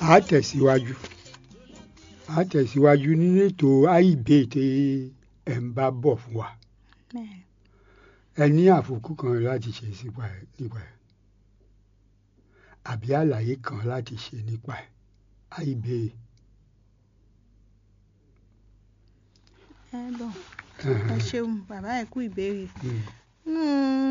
a tẹ̀síwájú a tẹ̀síwájú nínú ètò AIB tí ẹ̀ ń bá bọ̀ fún wa bẹ́ẹ̀ ẹ ní àfikún kan láti ṣe sípa ẹ̀ nípa ẹ̀ àbí àlàyé kan láti ṣe nípa ẹ̀ AIB ẹ bọ̀ ẹ ṣeun bàbá ẹ kú ìbéèrè Mm, nínú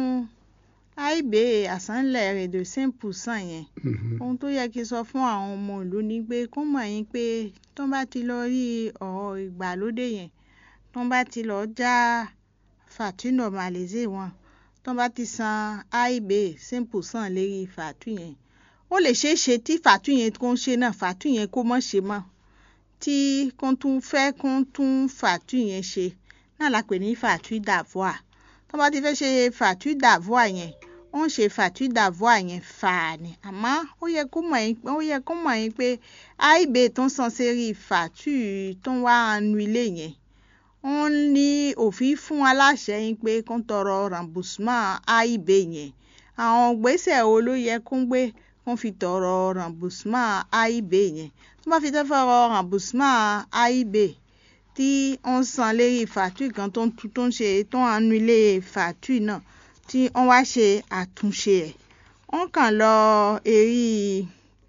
AIB àsánlẹ̀ rẹ̀ de cinq percent yẹn mhm, ohun tó yẹ kí n sọ fún àwọn ọmọ ìlú ni pé kó mọ̀ yín pé tó bá ti lọ rí ọ̀rọ̀ ìgbàlódé yẹn tó bá ti lọ já fàtú normalisé wọn tó bá ti san AIB cinq percent lérí fàtú yẹn ó lè ṣeé ṣe tí fàtú yẹn kó ń ṣe náà fàtú yẹn kó mọ̀ ṣe mọ́ tí kó tún fẹ́ kó tún fàtú yẹn ṣe náà la pè ní fàtú d'avoir tó bá ti fẹ́ ṣe fàtú d'avoir yẹn wọ́n ṣe fàtú d'avoir yẹn fàá ni àmọ́ ó yẹ kó mọ̀ yín ó yẹ kó mọ̀ yín pé AIB tó ń san sérí fàtú tó ń wá annulé yẹn wọ́n ní òfin fún aláṣẹ yín pé kó ń tọrọ remboursement AIB yẹn àwọn gbèsè wo ló yẹ kó ń gbé kó fi tọrọ remboursement AIB yẹn tó bá fi tẹ́ fọrọ remboursement AIB tí wọ́n san lérí fàtú kan tó ń tu tó ń ṣe tó ń annulé fàtú náà tí wọ́n wá ṣe àtúnṣe ẹ̀ wọ́n kàn lọ èrí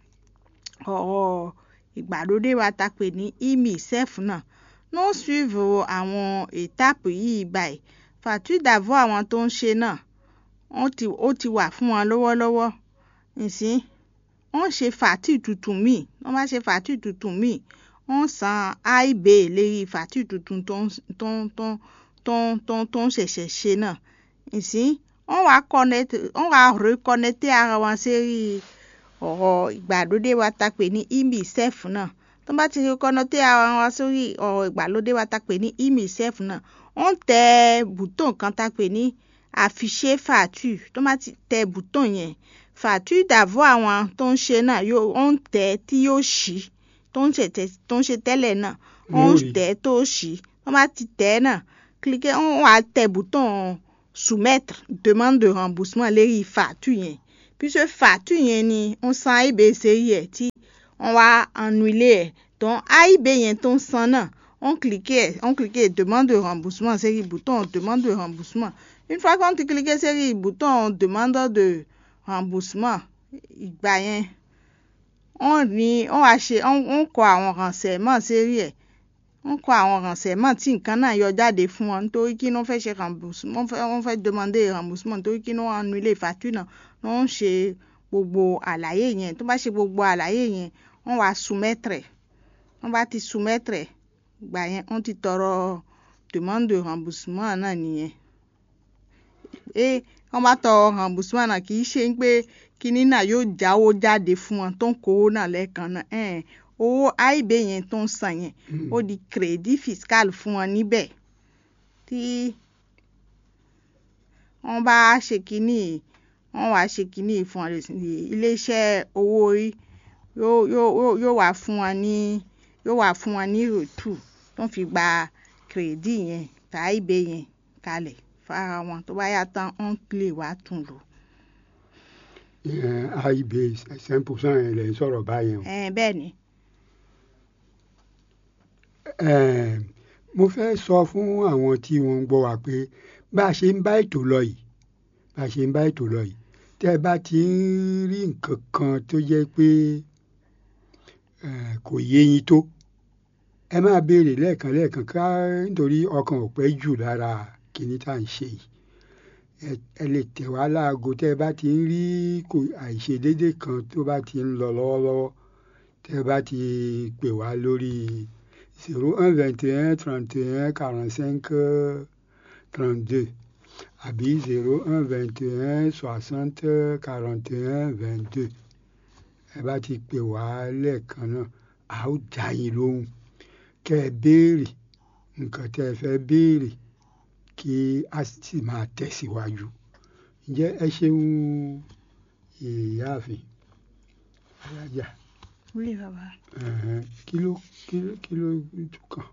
ọ̀rọ̀ ìgbàlódé wa ta pè ní imisef náà no suivre àwọn étape yìí báyìí fàtú d'avoir àwọn tó ń ṣe náà wọ́n ti ó ti wà fún wọn lọ́wọ́lọ́wọ́ nsìn wọ́n ṣe fàtú tuntun míì wọ́n bá ṣe fàtú tuntun míì wọ́n san AIB lérí fàtú tuntun tó ń tó ń tó ń tó ń tó ń tó ń ṣẹ̀ṣẹ̀ ṣe náà nsìn wọ́n wá connect wọ́n wá reconnecté ara wọn sérí ọ̀rọ̀ ìgbàlódé wa ta pè ní imisef náà tó bá ti reconnecté ara wọn sórí ọ̀rọ̀ ìgbàlódé wa ta pè ní imisef náà wọ́n tẹ bùtọ̀n kan ta pè ní afficher fàtú tó bá ti tẹ bùtọ̀n yẹn fàtú d'avoir àwọn tó ń ṣe náà yóò wọ́n tẹ tí yóò ṣí tó ń ṣe tẹ tó ń ṣe tẹ́lẹ̀ náà wọ́n Wọ́n rí. tẹ tó ṣí wọ́n bá ti tẹ náà cliquer wọ́n wá tẹ bùtọ̀n soumettre demande de remboursement lérí fàtú yẹn puisque fàtú yẹn ni wọ́n san AIB sérí ẹ̀ tí wọ́n wá annulé ẹ̀ donc AIB yẹn tó ń san náà on cliquer on cliquer demande de remboursement sérí bouton demande de remboursement une fois qu'on ti cliquer sérí bouton demande de remboursement ìgbà yẹn wọ́n ní wọ́n wá ṣe wọ́n wọ́n kọ àwọn renseignements sérí ẹ̀ wọ́n kọ àwọn renseignements tí nǹkan náà yọ jáde fún wọn nítorí kí wọ́n fẹ́ ṣe remboursement wọ́n fẹ́ wọ́n fẹ́ demander remboursement nítorí kí wọ́n annulé facture náà wọ́n ń ṣe gbogbo àlàyé yẹn tó bá ṣe gbogbo àlàyé yẹn wọ́n wá soumettre ẹ̀ wọ́n bá ti soumettre ẹ̀ gbà yẹn wọ́n ti tọrọ demande de remboursement náà nìyẹn ẹ wọ́n bá tọrọ remboursement náà kì í ṣe pé kinní náà yóò jáwó jáde fún wọn tó ń kówó náà lẹ́ẹ̀kan náà ẹ̀ẹ́n owó AIB yẹn tó ń san yẹn mm. ó di crédit fiscal fún wọn níbẹ̀ tí wọ́n bá ṣe kínní wọ́n wá ṣe kínní fún wọn iléeṣẹ́ owó orí yóò yóò yóò- yóò wá fún wọn ní yóò wá fún wọn ní rètù tó ń fi gba crédit yẹn tá AIB yẹn kalẹ̀ fara wọn tó bá yá tán wọ́n lè wá tún lò. Ìyẹn AIB cinq percent yẹn lè sọ̀rọ̀ báyẹn o. ẹ̀ẹ́n bẹ́ẹ̀ ni Eh, mo fẹ́ sọ fún àwọn tí wọ́n ń gbọ́ wa pé bá a ṣe ń bá ètò lọ yìí bá a ṣe ń bá ètò lọ yìí tẹ́ ẹ bá ti ń rí nǹkan kan tó jẹ́ pé eh, kò yé yín tó ẹ máa béèrè lẹ́ẹ̀kan lẹ́ẹ̀kan ká nítorí ọkàn ò pẹ́ jù lára kìíní tá à ń ṣe yìí Ẹ- ẹ lè tẹ̀ wá láago tẹ́ ẹ bá ti ń rí kò àìṣedédé kan tó bá ti ń lọ lọ́wọ́lọ́wọ́ tẹ́ ẹ bá ti pè wá lórí zéro un vingt et un trente et un quarante cinq trente deux àbí zéro un vingt et un soixante quarante et un vingt deux ẹ bá ti pè wá lẹ́ẹ̀kan náà a ó dá yín lóhùn kẹ́ ẹ béèrè nǹkan tẹ́ ẹ fẹ́ béèrè kí a sì máa tẹ̀síwájú ǹjẹ́ ẹ ṣeun ìyáàfin alájà wúlò bàbá. ẹ̀hẹ́n, kí ló kí ló kí ló tún kàn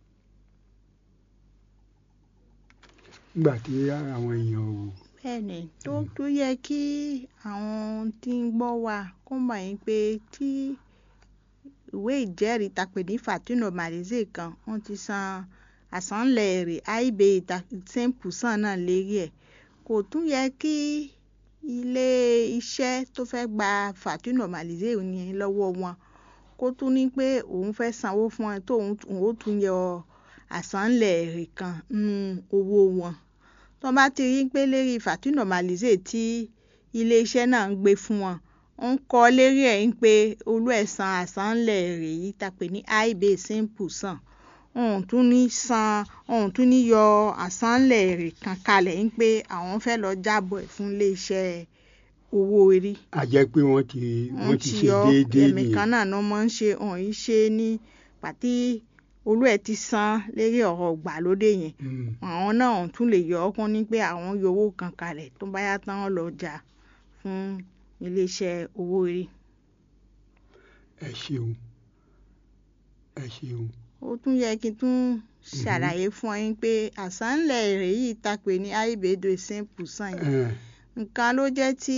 nígbà tí àwọn èèyàn ò bẹ́ẹ̀ni tó tó yẹ kí àwọn tí ń gbọ́ wa kó mọ̀ yín pé tí ìwé ìjẹ́rìí ta pè ní fàtí normalisé kan wọ́n ti san àsánlẹ̀ èrè aib ten percent náà lérí ẹ̀ kò tún yẹ kí ilé iṣẹ́ tó fẹ́ gba fàtí normalisé yẹn lọ́wọ́ wọn kó tún ní pé òun fẹ́ sanwó fún ẹ tó òun ó tún yọ àsánlẹ̀ èrè kan nínú owó wọn tó bá ti rí pé lérí fàtí normalisé tí ilé iṣẹ́ náà ń gbé fún wọn ń kọ́ lérí ẹ̀ ń pé olú ẹ̀ san àsánlẹ̀ èrè yìí ta pè ní aib ten percent òun tún ní san òun tún ní yọ àsánlẹ̀ èrè kan kalẹ̀ ń pé àwọn fẹ́ lọ jábọ̀ ẹ̀ fún iléeṣẹ́ owó orí. a jẹ́ pé wọ́n ti wọ́n ti ṣe déédéé ẹ̀mí kan náà ló máa ń ṣe òun yìí ṣe ní pàtí olú ẹ̀ ti san lérí ọ̀rọ̀ ìgbàlódé yẹn àwọn náà òun tún lè yọ ọ́ kún ní pé àwọn yọ owó kan kalẹ̀ tó bá yá tán lọ jà fún iléeṣẹ́ owó orí. ẹ ṣeun ẹ ṣeun ó tún yẹ kí n tún ṣàlàyé fún ọ yín pé àsánlẹ̀ èrè yìí ta pè ní àìbèdò ten percent yẹn nǹkan ló jẹ́ tí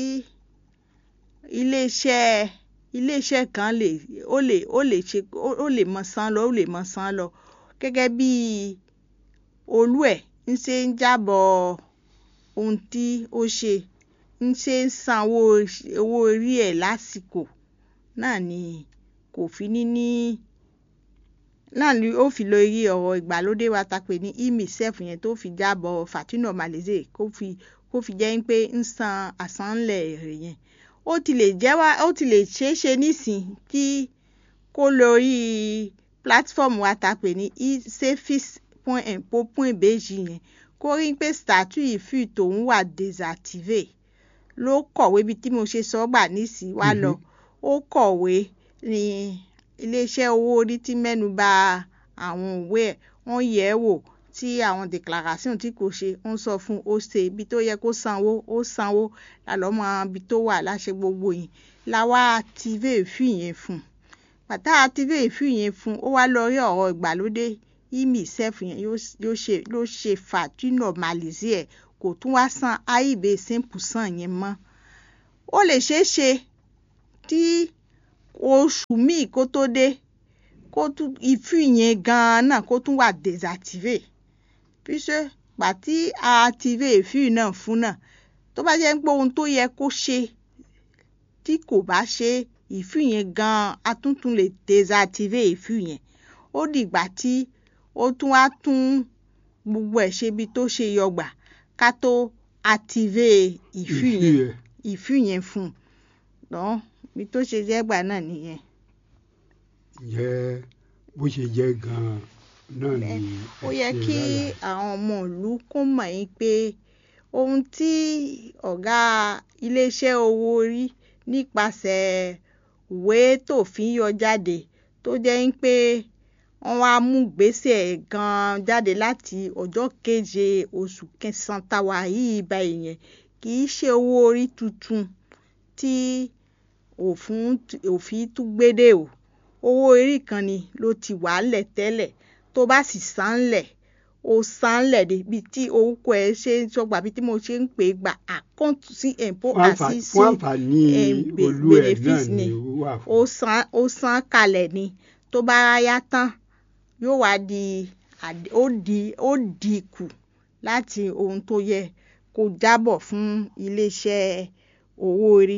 iléeṣẹ́ iléeṣẹ́ kan lè ó lè ó lè ṣe ó lè mọ san lọ ó lè mọ san lọ gẹ́gẹ́ bí olú ẹ̀ ń ṣe ń jábọ̀ ohun tí ó ṣe ń ṣe ń san owó orí ẹ̀ lásìkò náà ni kò fi ní ní náà ni ó fi lo iye ọ̀rọ̀ ìgbàlódé wa ta pè ní imisef yẹn tó fi jábọ̀ fàtí normalisé kó fi kó fi jẹ́ pé ń san àsánlẹ̀ èrè yẹn ó ti lè jẹ́ wá ó ti lè ṣeé ṣe nísìn kí kó lórí platform wa ta pè ní safis.impo.bg yẹn kó rí pé statut ìfì tòun wà désactivé ló kọ̀wé bí tí mo ṣe sọ gbà nísìn wá lọ ó kọ̀wé ní iléeṣẹ́ owó orí tí mẹ́nu bà àwọn òwe ẹ̀ wọ́n yẹ̀ ẹ́ wò tí àwọn declaration tí kò ṣe ń sọ fún ó ṣe ibi tó yẹ kó sanwó ó sanwó lálọ́ mọ ibi tó wà láṣẹ gbogbo yìí la wá active ìfì yẹn fún pàtà active ìfì yẹn fún ó wá lọ rí ọ̀rọ̀ ìgbàlódé imisef yẹn ló ṣe fàtí normalisé ẹ̀ kò tún wá san aib ten percent yẹn mọ́ ó lè ṣeé ṣe tí oṣù míì kó tó dé kó tún ìfì yẹn gan-an náà kó tún wà désactivé puisque pàtí a active ìfì náà fún náà tó bá jẹ́ pé ohun tó yẹ kó ṣe tí kò bá ṣe ìfì yẹn gan-an a tún tún lè désactivé ìfì yẹn ó dìgbà tí ó tún wá tún gbogbo ẹ̀ ṣe bí tó ṣe yọgbà ká tó active ìfì yẹn ìfì yẹn fún un bí tó ṣe jẹ́ gbà náà nìyẹn. jẹ́ bó ṣe jẹ́ gan-an náà ni ó yẹ kí àwọn ọmọ ìlú kó mọ̀ yín pé ohun tí ọ̀gá iléeṣẹ́ owó orí nípasẹ̀ ìwé tófin yọ jáde tó jẹ́ pé wọ́n wá mú gbèsè gan-an jáde láti ọjọ́ keje oṣù kẹsàn-án táwa yìí báyìí yẹn kì í ṣe owó orí tuntun tí òfin tún gbédè o owó orí kan ni ló ti wà lẹ̀ tẹ́lẹ̀ tó bá sì san lẹ̀ ó san lẹ̀ débi tí orúkọ ẹ̀ ṣe ń sọgbà bí tí mo ṣe ń pè é gba àkáǹtì sí ẹ̀ǹpọ̀ àti sí bénéfice ni ó san kalẹ̀ ni tó bá yá tán yóò wá di ó di ó di kù láti ohun tó yẹ kó jábọ̀ fún iléeṣẹ́ owó orí.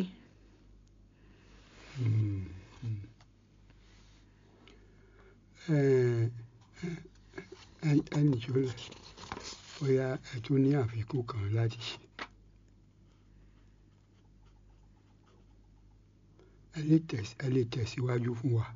ẹnì jọlẹ bóyá ẹ tún ní àfikún kan láti ṣe. ẹ lè tẹ̀síwájú fún wa.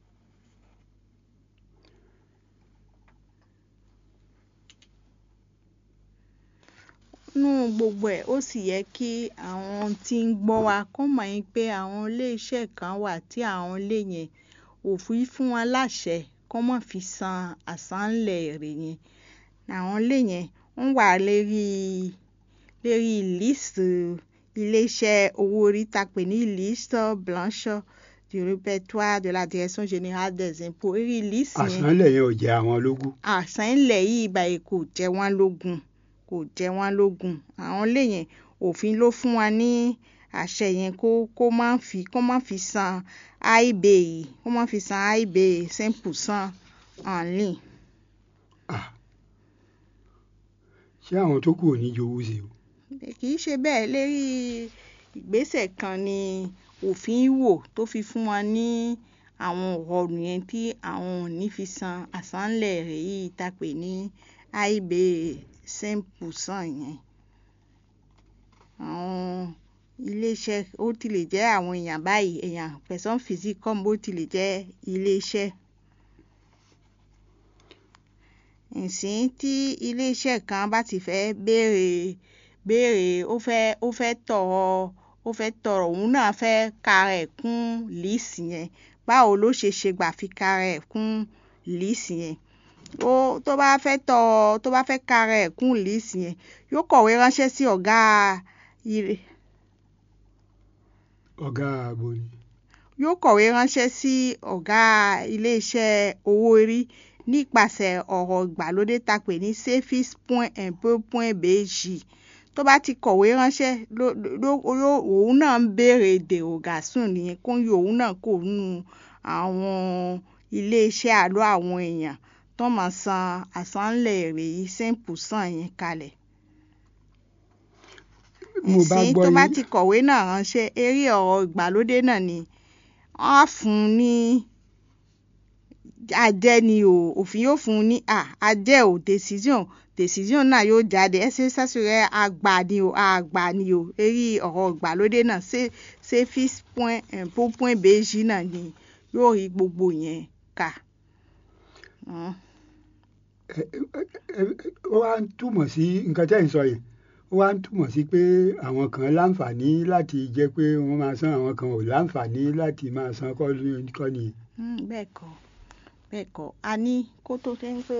nú gbogbo ẹ̀ ó sì yẹ kí àwọn tí ń gbọ́ wa kó mọ̀ yín pé àwọn iléeṣẹ́ kan wà tí àwọn ilé yẹn òfin fún wọn láṣẹ kó má fi san àsánlẹ̀ èrè yẹn àwọn ilé yẹn ń wà lérí lérí liste iléeṣẹ́ owó orí tá pè ní liste blanche du répertoire de la direction générale des impôts eré liste yẹn àsánlẹ̀ yẹn ò jẹ́ àwọn lógún. àsánlẹ̀ yìí báyìí kò jẹ wọ́n lógún kò jẹ wọ́n lógún àwọn ilé yẹn òfin ló fún wa ní àṣẹ yẹn kó kó má fi kó má fi san aib yìí kó má fi san aib cinq percent en ligne. Ah. ṣé àwọn tó kù ò ní jowú sí o. kì í ṣe bẹ́ẹ̀ lérí ìgbésẹ̀ kan ni òfin wò tó fi fún wọn ní àwọn ọ̀rọ̀ yẹn tí àwọn ò ní fi san àsánlẹ̀ rẹ̀ yìí tá a pè ní aib cinq percent yẹn. àwọn iléeṣẹ́ ó ti lè jẹ́ àwọn èèyàn báyìí èèyàn person physique comme ó ti lè jẹ́ iléeṣẹ́. ǹsìn tí iléeṣẹ́ kan bá ti fẹ́ béèrè béèrè ó fẹ́ ó fẹ́ tọrọ ó fẹ́ tọrọ òun náà fẹ́ kara ẹ̀ kún líìsì yẹn báwo ló ṣe ṣe gbà fi kara ẹ̀ kún líìsì yẹn ó tó bá fẹ́ tọrọ tó bá fẹ́ kara ẹ̀ kún líìsì yẹn yóò kọ̀wé ránṣẹ́ sí ọ̀gá ilé ọ̀gá ààbò ni. yóò kọ̀wé ránṣẹ́ sí ọ̀gá iléeṣẹ́ owó orí nípasẹ̀ ọ̀rọ̀ ìgbàlódé tá a pè ní safis point impôt point bg tó bá ti kọ̀wé ránṣẹ́ ló ló ló òun náà ń béèrè derogation nìyẹn kó ń yọ òun náà kò nù àwọn iléeṣẹ́ àlọ́ àwọn èèyàn tó máa san àsánlẹ̀ èrè yìí cinq percent yẹn kalẹ̀. mo bá ìsìn gbọ́ tó bá yín ti kọ̀wé náà ránṣẹ́ eré ọ̀rọ̀ ìgbàlódé náà ni wọ́n á fún un ní àjẹ́ ni o òfin yóò fún un ní à àjẹ́ o decision decision náà yóò jáde ẹsẹ̀ sásùrẹ́ àgbà ni o àgbà ni o eré ọ̀rọ̀ ìgbàlódé náà ṣe ṣe fix point impôt point bg náà ni yóò rí gbogbo yẹn kà. Mm. ẹ ẹ ẹ ó wá ń túmọ̀ sí nǹkan tẹ́ ẹ̀ ń sọ yẹn ó wá ń túmọ̀ sí pé àwọn kan láǹfààní láti jẹ́ pé wọ́n máa san àwọn kan ò láǹfààní láti máa san kọ́ ní- kọ́ nìyẹn. Mm, bẹ́ẹ̀ kọ́ bẹ́ẹ̀ kọ́ a ní kó tó jẹ́ ń pé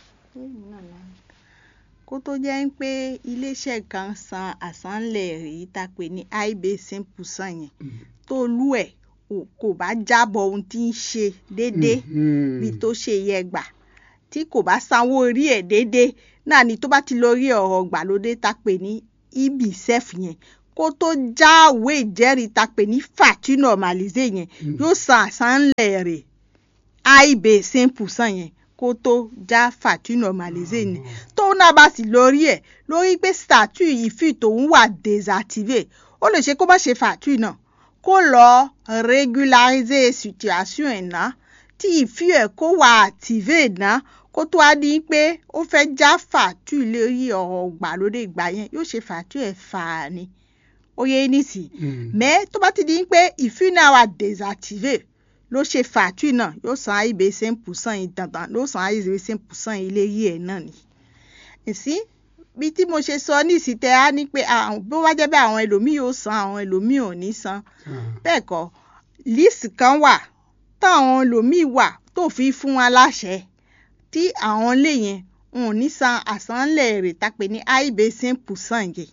kó tó jẹ́ ń pé iléeṣẹ́ kan san àsánlẹ̀ èyí tá a pè ní aib cinq percent yẹn Mm. tó lú ẹ̀ ò- kò bá jábọ̀ ohun tí ń ṣe déédéé Mhm. bí tó ṣe yẹ gbà tí kò bá sanwó orí ẹ̀ déédéé náà ni tó bá ti lọ rí ọ̀rọ̀ gbàlódé tá a pè ní ibisef yẹn kó tó jáwé ìjẹ́rìí tá a pè ní fàtí normalisé yẹn Mm. yóò san àsánlẹ̀ rẹ̀ aib cinq percent yẹn kó tó já fàtí normalisé yẹn tóun náà bá sì lórí ẹ̀ lórí pé statut ìfì tòun wà désactivé ó lè ṣe kó má ṣe fàtí náà kó lọ régulariser situation ẹ̀ náà tí ìfì ẹ̀ kó wà activé náà kó tó a ní pé ó fẹ́ já fàtú lórí ọ̀rọ̀ gbàlódé ìgbà yẹn yóò ṣe fàtú ẹ̀ fà á ni ó yẹ nísìnyí Mm. mais tó bá ti di pé ìfì náà wà désactivé ló ṣe fàtú náà yóò san aib cinq percent yìí dandan ló san aib cinq percent yìí lérí ẹ̀ náà ni ìsín bí tí mo ṣe sọ ní ìsìtẹ́ á ní pé àwọn bó wá jẹ́ bẹ́ẹ̀ àwọn ẹlòmíì yóò san àwọn ẹlòmíì ò ní san Ah. bẹ́ẹ̀ kọ́ líìsì kan wà táwọn ẹlòmíì wà tó fi fún wa láṣẹ tí àwọn ilé yẹn wọn ò ní san àsánlẹ̀ rẹ̀ tápẹ́ ní aib cinq percent yẹn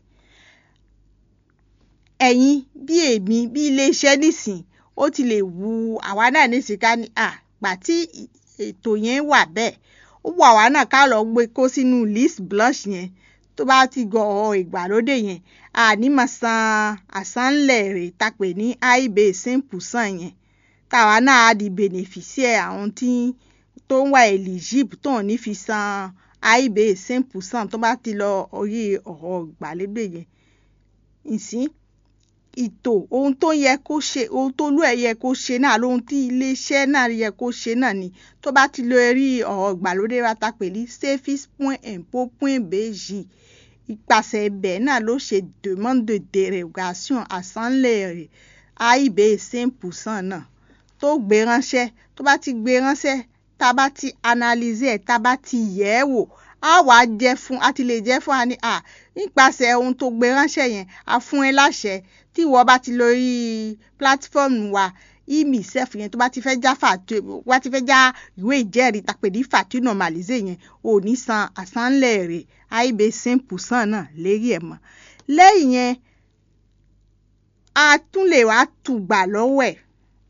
ẹ̀yin bí èmi bí iléeṣẹ́ nísìn ó ti lè wu àwa náà nísìn ká ní à gbà tí ì- ètò yẹn wà bẹ́ẹ̀ ó wù àwa náà ká lọ gbé kó sínú list blush yẹn tó bá ti gọ ọ ìgbàlódé yẹn àní máa san àsánlẹ̀ rẹ̀ tápẹ́ ní aib cinq percent yẹn táwa náà á di beneficiaire àwọn tí tó ń wà eligible tó ń ní fi san aib cinq percent tó bá ti lọ orí ọ̀rọ̀ ìgbàlódé yẹn ìsín ìtò ohun tó yẹ kó ṣe ohun tó lú ẹ̀ yẹ kó ṣe náà lóhun tí iléeṣẹ́ náà yẹ kó ṣe náà ni tó bá ti lọ rí ọ̀rọ̀ ìgbàlódé wa ta pè ní safis point impôt point bg ìpàṣẹ ibẹ̀ náà ló ṣe demande de dérogation àsánlẹ̀ rẹ̀ aib cinq percent náà tó gbé ránṣẹ́ tó bá ti gbé ránṣẹ́ tá a bá ti analyse ẹ̀ tá a bá ti yẹ̀ ẹ́ wò á wà á jẹ́ fún a ti lè jẹ́ fún wa ní à nípasẹ̀ ohun tó gbé ránṣẹ́ yẹn a fún ẹ láṣẹ tí ìwọ bá ti lórí platform wa imisef yẹn tó bá ti fẹ́ já fàtú wá ti fẹ́ já ìwé ìjẹ́rìí tàpé ní fàtú normalize yẹn ò ní san àsánlẹ̀ rẹ̀ aib cinq percent náà lérí ẹ̀ mọ́ lẹ́yìn yẹn a tún lè wá tùgbà lọ́wọ́ ẹ̀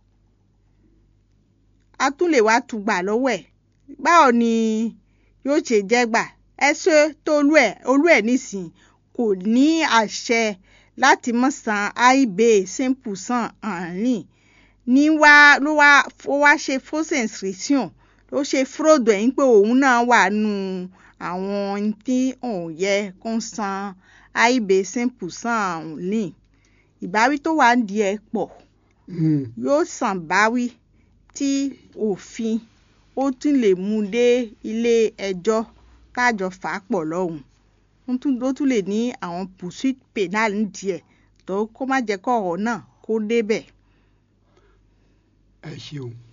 a tún lè wá tùgbà lọ́wọ́ ẹ̀ báwo ni yóò ṣe jẹ́ gbà ẹ ṣe tó olú ẹ̀ olú ẹ̀ nísìnyí kò ní àṣẹ láti mọ̀ san aib cinq percent en ligne ní wá ló wá ó wá ṣe fausse inscription ló ṣe fraude ẹ̀ ń pé òun náà wà nù àwọn tí òun yẹ kó san aib cinq percent en ligne ìbáwí tó wà ń di ẹ̀ pọ̀ Mm. yóò sàn báwí tí òfin ó tún lè mú un dé ilé ẹjọ́ tájọ fà á pọ̀ lọ́hùn ó tún ó tún lè ní àwọn poursuite pénal ń di ẹ̀ tó kó má jẹ́ kọ́ ọ̀rọ̀ náà kó débẹ̀. ẹ ṣeun.